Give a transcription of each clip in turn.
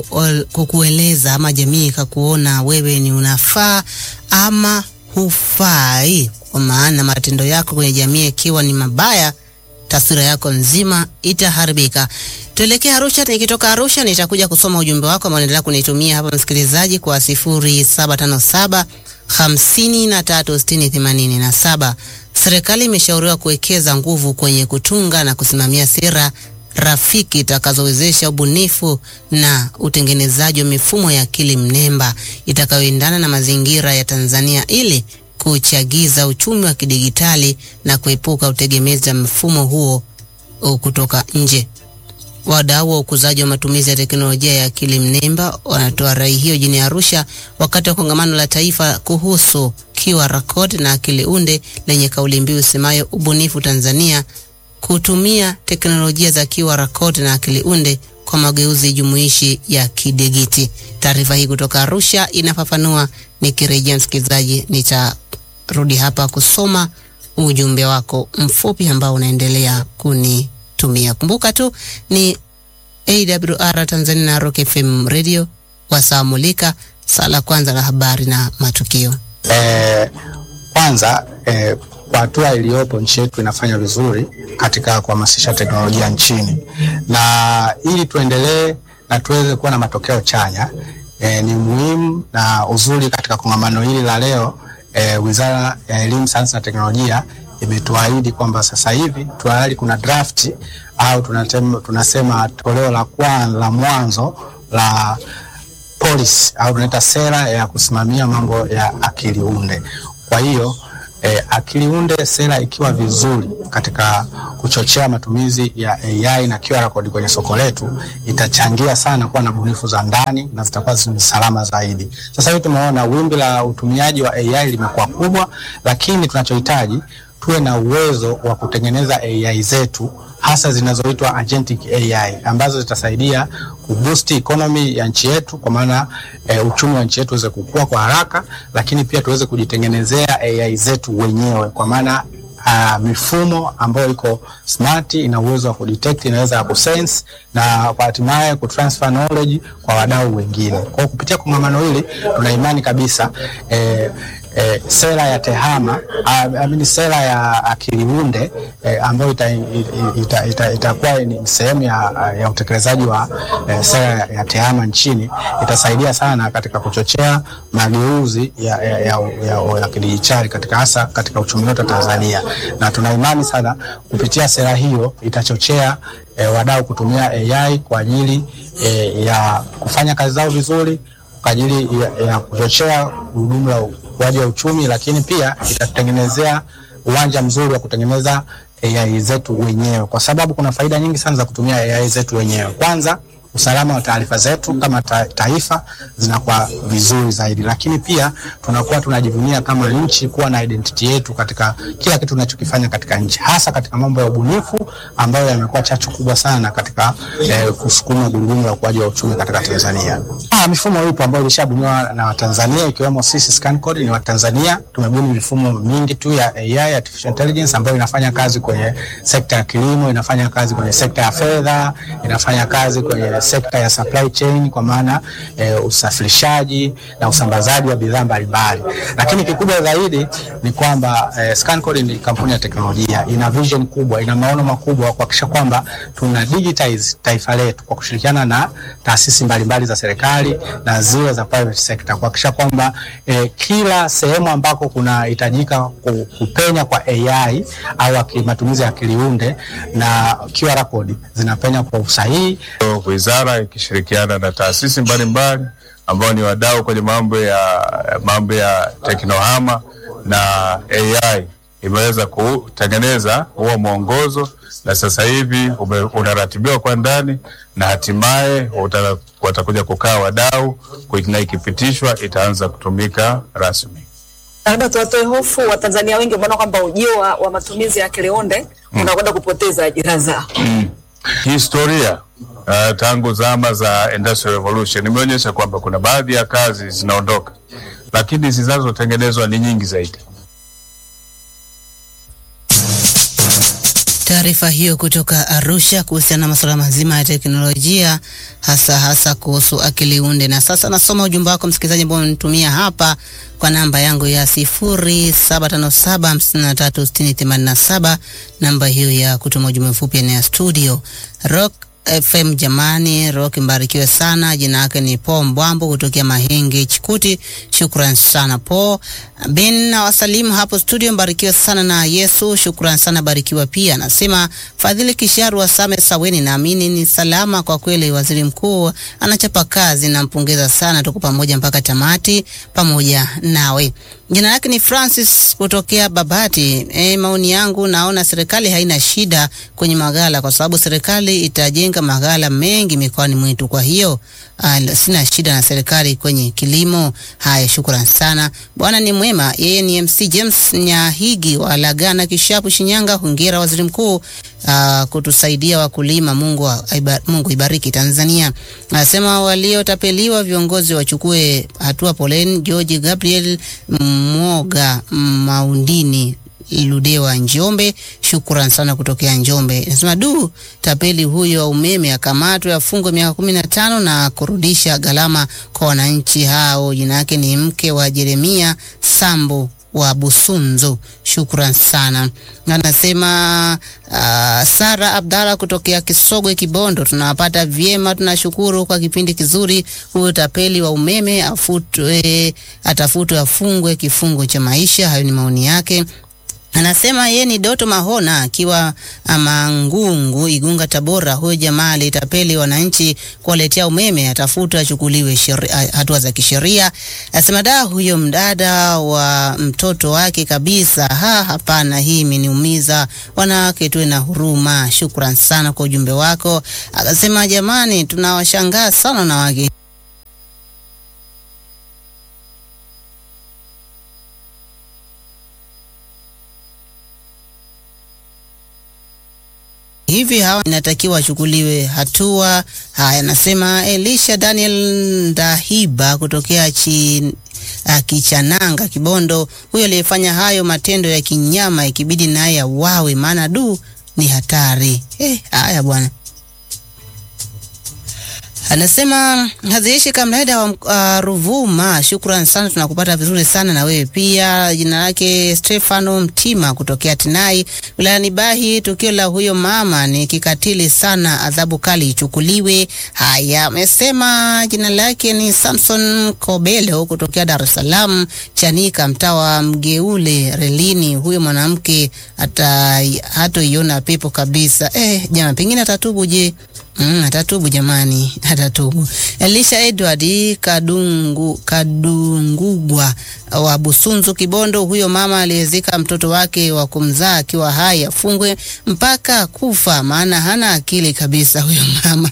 ol- kukueleza ama jamii ikakuona wewe ni unafaa ama hufai, kwa maana matendo yako kwenye jamii ikiwa ni mabaya, taswira yako nzima itaharibika. Tuelekee Arusha. Nikitoka Arusha nitakuja kusoma ujumbe wako ambao unaendelea kunitumia hapa msikilizaji, kwa 0757 53 60 87. Serikali imeshauriwa kuwekeza nguvu kwenye kutunga na kusimamia sera rafiki itakazowezesha ubunifu na utengenezaji wa mifumo ya akili mnemba itakayoendana na mazingira ya Tanzania ili kuchagiza uchumi wa kidigitali na kuepuka utegemezi wa mfumo huo uh, kutoka nje. Wadau wa ukuzaji wa matumizi ya teknolojia ya akili mnemba wanatoa rai hiyo jijini Arusha wakati wa kongamano la taifa kuhusu QR code na akili unde lenye kauli mbiu semayo ubunifu Tanzania, kutumia teknolojia za QR code na akili unde kwa mageuzi jumuishi ya kidigiti. Taarifa hii kutoka Arusha inafafanua. Nikirejea msikilizaji, nitarudi hapa kusoma ujumbe wako mfupi ambao unaendelea kunitumia. Kumbuka tu ni AWR Tanzania na Rock FM Radio wasaamulika saa la kwanza la habari na matukio. Eh, kwanza eh, kwa hatua iliyopo nchi yetu inafanya vizuri katika kuhamasisha teknolojia nchini, na ili tuendelee na tuweze kuwa na matokeo chanya eh, ni muhimu na uzuri katika kongamano hili la leo eh, Wizara ya Elimu, Sayansi na Teknolojia imetuahidi kwamba sasa hivi tayari kuna draft au tunasema, tunasema toleo la kwanza la mwanzo la policy au tunaita sera ya kusimamia mambo ya akili unde. Kwa hiyo eh, akili unde sera ikiwa vizuri katika kuchochea matumizi ya AI na QR code kwenye soko letu itachangia sana kuwa na bunifu za ndani na zitakuwa ni salama zaidi. Sasa hivi tumeona wimbi la utumiaji wa AI limekuwa kubwa, lakini tunachohitaji tuwe na uwezo wa kutengeneza AI zetu hasa zinazoitwa agentic AI ambazo zitasaidia kuboost economy ya nchi yetu, kwa maana e, uchumi wa nchi yetu uweze kukua kwa haraka, lakini pia tuweze kujitengenezea AI zetu wenyewe, kwa maana uh, mifumo ambayo iko smart, ina uwezo wa kudetect, inaweza ya kusense na kwa hatimaye kutransfer knowledge kwa wadau wengine. Kwa hiyo kupitia kongamano hili tuna imani kabisa eh, eh, sera ya tehama uh, I mean, sera ya akili unde eh, ambayo itakuwa ita, ita, ita, ita ni sehemu ya, ya utekelezaji wa eh, sera ya tehama nchini itasaidia sana katika kuchochea mageuzi ya, ya, ya, ya, ya kidijitali katika hasa katika uchumi wetu wa Tanzania, na tuna imani sana kupitia sera hiyo itachochea E, wadau kutumia AI kwa ajili e, ya kufanya kazi zao vizuri kwa ajili ya, ya kuchochea gurudumu la ukuaji wa uchumi, lakini pia itatutengenezea uwanja mzuri wa kutengeneza AI zetu wenyewe, kwa sababu kuna faida nyingi sana za kutumia AI zetu wenyewe. Kwanza usalama wa taarifa zetu kama ta taifa zinakuwa vizuri zaidi, lakini pia tunakuwa tunajivunia kama nchi kuwa na identity yetu katika kila kitu tunachokifanya katika nchi, hasa katika mambo ya ubunifu ambayo yamekuwa chachu kubwa sana katika eh, kusukuma gurudumu la ukuaji wa uchumi katika Tanzania. Ah, mifumo ipo ambayo ilishabuniwa na Watanzania ikiwemo sisi ScanCode ni Watanzania. Tumebuni mifumo mingi tu ya AI, artificial intelligence ambayo inafanya kazi kwenye sekta ya kilimo, inafanya kazi kwenye sekta ya fedha, inafanya kazi kwenye sekta ya supply chain kwa maana e, usafirishaji na usambazaji wa bidhaa mbalimbali, lakini kikubwa zaidi ni kwamba e, ScanCode ni kampuni ya teknolojia, ina vision kubwa, ina maono makubwa kuhakikisha kwamba tuna digitize taifa letu kwa kushirikiana na taasisi mbalimbali za serikali na zile za private sector kuhakikisha kwamba e, kila sehemu ambako kunahitajika kupenya kwa AI au matumizi ya akili unde na QR code zinapenya kwa usahihi. Wizara ikishirikiana na taasisi mbalimbali ambao ni wadau kwenye mambo ya mambo ya teknohama na AI imeweza kutengeneza huo mwongozo na sasa hivi unaratibiwa kwa ndani na hatimaye watakuja kukaa wadau na ikipitishwa itaanza kutumika rasmi. Labda tuwatoe hofu Watanzania wengi wameona kwamba ujio wa, wa matumizi ya akili unde mm. unakwenda kupoteza ajira zao mm. Historia uh, tangu zama za Industrial Revolution imeonyesha kwamba kuna baadhi ya kazi zinaondoka, lakini zinazotengenezwa ni nyingi zaidi. Taarifa hiyo kutoka Arusha kuhusiana na masuala mazima ya teknolojia hasa hasa kuhusu akili unde. Na sasa nasoma ujumbe wako msikilizaji ambao unitumia hapa kwa namba yangu ya 0757536087 namba hiyo ya kutuma ujumbe mfupi ni ya studio Rock FM jamani, Rock mbarikiwe sana. Jina yake ni Paul Mbwambo kutokea Mahenge Chikuti. Shukran sana Paul bin na wasalimu hapo studio, mbarikiwe sana na Yesu. Shukran sana, barikiwa pia. Anasema Fadhili Kisharu wa Same Saweni, naamini ni salama kwa kweli. Waziri mkuu anachapa kazi, nampongeza sana. Tuko pamoja mpaka tamati, pamoja nawe. Jina lake ni Francis kutokea Babati. E, maoni yangu naona serikali haina shida kwenye maghala kwa sababu serikali itajenga maghala mengi mikoani mwetu. Kwa hiyo uh, sina shida na serikali kwenye kilimo. Haya, shukrani sana. Bwana ni mwema. Yeye ni MC James Nyahigi wa Lagana Kishapu Shinyanga. Hongera waziri mkuu uh, kutusaidia wakulima. Mungu, aiba, Mungu ibariki Tanzania. Anasema waliotapeliwa viongozi wachukue hatua. Poleni. George Gabriel Mwoga Maundini Ludewa Njombe, shukran sana kutokea Njombe. Nasema du, tapeli huyo wa umeme akamatwe, afungwe miaka kumi na tano na kurudisha gharama kwa wananchi hao. Jina yake ni mke wa Jeremia Sambo wa Busunzu, shukran sana. Anasema uh, Sara Abdalla kutokea Kisogwe Kibondo, tunawapata vyema, tunashukuru kwa kipindi kizuri. Huyo tapeli wa umeme afutwe, atafutwe, afungwe kifungo cha maisha. Hayo ni maoni yake. Anasema yeye ni Doto Mahona akiwa Mangungu, Igunga, Tabora. Huyo jamaa alitapeli wananchi kuwaletea umeme, atafutwa achukuliwe hatua za kisheria. Anasema da, huyo mdada wa mtoto wake kabisa. Ha, hapana, hii imeniumiza. Wanawake tuwe na huruma. Shukran sana kwa ujumbe wako. Akasema jamani, tunawashangaa sana wanawake hivi hawa inatakiwa wachukuliwe hatua. Haya, anasema Elisha Daniel Ndahiba kutokea chi, uh, Kichananga Kibondo. Huyo aliyefanya hayo matendo ya kinyama ikibidi naye auawe, maana du ni hatari. Eh, haya bwana anasema haziishi kamlaida wa uh, Ruvuma. Shukran sana, tunakupata vizuri sana na wewe pia. Jina lake Stefano Mtima kutokea Tinai wilayani Bahi. Tukio la huyo mama ni kikatili sana, adhabu kali ichukuliwe. Haya, amesema jina lake ni Samson Kobelo kutokea Dar es Salaam Chanika, mtaa wa Mgeule relini. Huyo mwanamke hatoiona pepo kabisa. Eh, jama pengine atatubu. Je, Mm, atatubu jamani, atatubu. Elisha Edward Kadungu, Kadungugwa wa Busunzu Kibondo, huyo mama aliyezika mtoto wake wa kumzaa akiwa hai afungwe mpaka kufa, maana hana akili kabisa huyo mama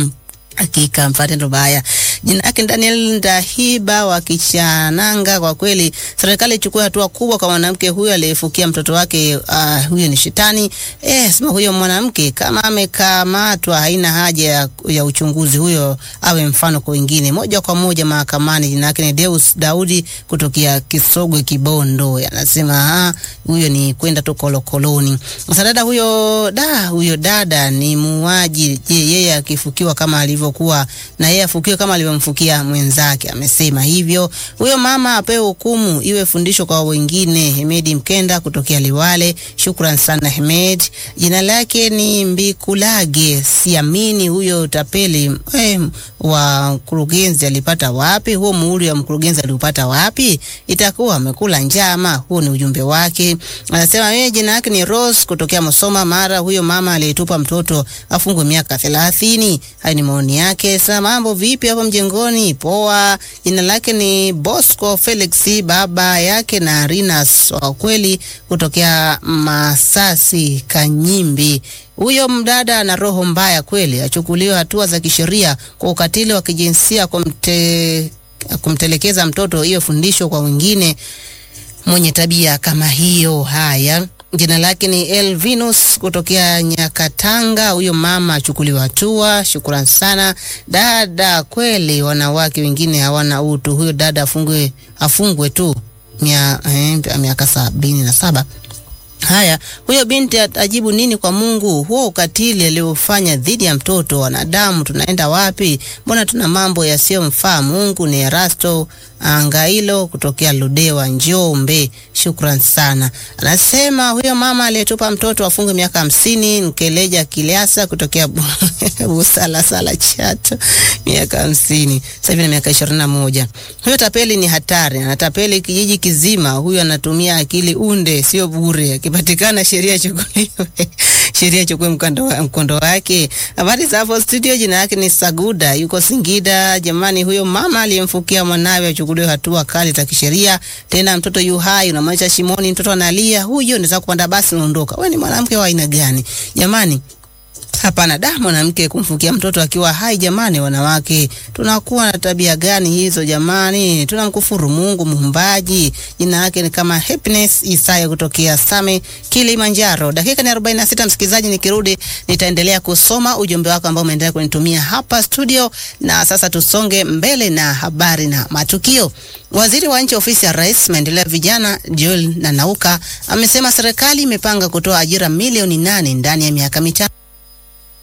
Hakika mfatendo baya. Jina lake Daniel Ndahiba wa Kichananga. Kwa kweli serikali ichukue hatua kubwa kwa mwanamke huyo aliyefukia mtoto wake. Uh, huyo ni shetani eh, sema huyo mwanamke kama amekamatwa, haina haja ya, ya uchunguzi, huyo awe mfano kwa wengine, moja kwa moja mahakamani. Jina lake ni Deus Daudi kutokea Kisogwe Kibondo, anasema huyo ni kwenda tu kolokoloni. Sasa dada huyo da huyo dada ni muuaji. Je, yeye akifukiwa kama alivyo kuwa na yeye afukiwe kama alivyomfukia mwenzake. Amesema hivyo. Huyo mama apewe hukumu, iwe fundisho kwa wengine. Hemedi Mkenda kutokea Liwale, shukran sana Hemed. Jina lake ni Mbikulage, siamini huyo tapeli eh, wa mkurugenzi alipata wapi huo muhuri wa mkurugenzi aliupata wapi? Itakuwa amekula njama. Huo ni ujumbe wake. Anasema yeye jina lake ni Rose kutokea Musoma Mara. Huyo mama aliyetupa mtoto afungwe miaka thelathini. Hayo ni maoni yake. Sasa mambo vipi hapo mjengoni? Poa. Jina lake ni Bosco Felix, baba yake na Rinas wa kweli kutokea Masasi Kanyimbi. Huyo mdada ana roho mbaya kweli, achukuliwe hatua za kisheria kwa ukatili wa kijinsia, kumte, kumtelekeza mtoto, hiyo fundisho kwa wengine mwenye tabia kama hiyo. Haya, jina lake ni Elvinus kutokea Nyakatanga. Huyo mama achukuliwa hatua. Shukrani sana dada, kweli wanawake wengine hawana utu. Huyo dada afungwe, afungwe tu mia, eh, miaka sabini na saba. Haya, huyo binti atajibu nini kwa Mungu? Huo ukatili aliofanya dhidi ya mtoto wanadamu, tunaenda wapi? Mbona tuna mambo yasiyomfaa Mungu? Ni Erasto Angailo kutokea Ludewa, Njombe. Shukran sana. Anasema huyo mama aliyetupa mtoto afunge miaka hamsini. Nkeleja Kiliasa kutokea Busala Sala Chato, miaka hamsini, sasa hivi na miaka ishirini na moja. Huyo tapeli ni hatari, anatapeli kijiji kizima. Huyo anatumia akili unde, sio bure. Akipatikana sheria ichukuliwe, sheria ichukue mkondo wa- mkondo wake. Habari za hapo studio, jina yake ni Saguda, yuko Singida. Jamani, huyo mama aliyemfukia mwanawe achukuliwe hatua kali za kisheria. Tena mtoto yu hai, unamwacha shimoni, mtoto analia, huyo unaweza kupanda basi unaondoka. Wewe ni mwanamke wa aina gani jamani? Hapana, da mwanamke kumfukia mtoto akiwa hai. Jamani, wanawake tunakuwa na tabia gani hizo jamani? Tunamkufuru Mungu muumbaji. Jina yake ni kama Happiness Isaya kutokea Same, Kilimanjaro. Dakika ni 46, msikilizaji, nikirudi nitaendelea kusoma ujumbe wako ambao umeendelea kunitumia hapa studio, na sasa tusonge mbele na habari na matukio. Waziri wa nchi ofisi ya Rais maendeleo ya vijana Joel Nanauka amesema serikali imepanga kutoa ajira milioni nane ndani ya miaka mitano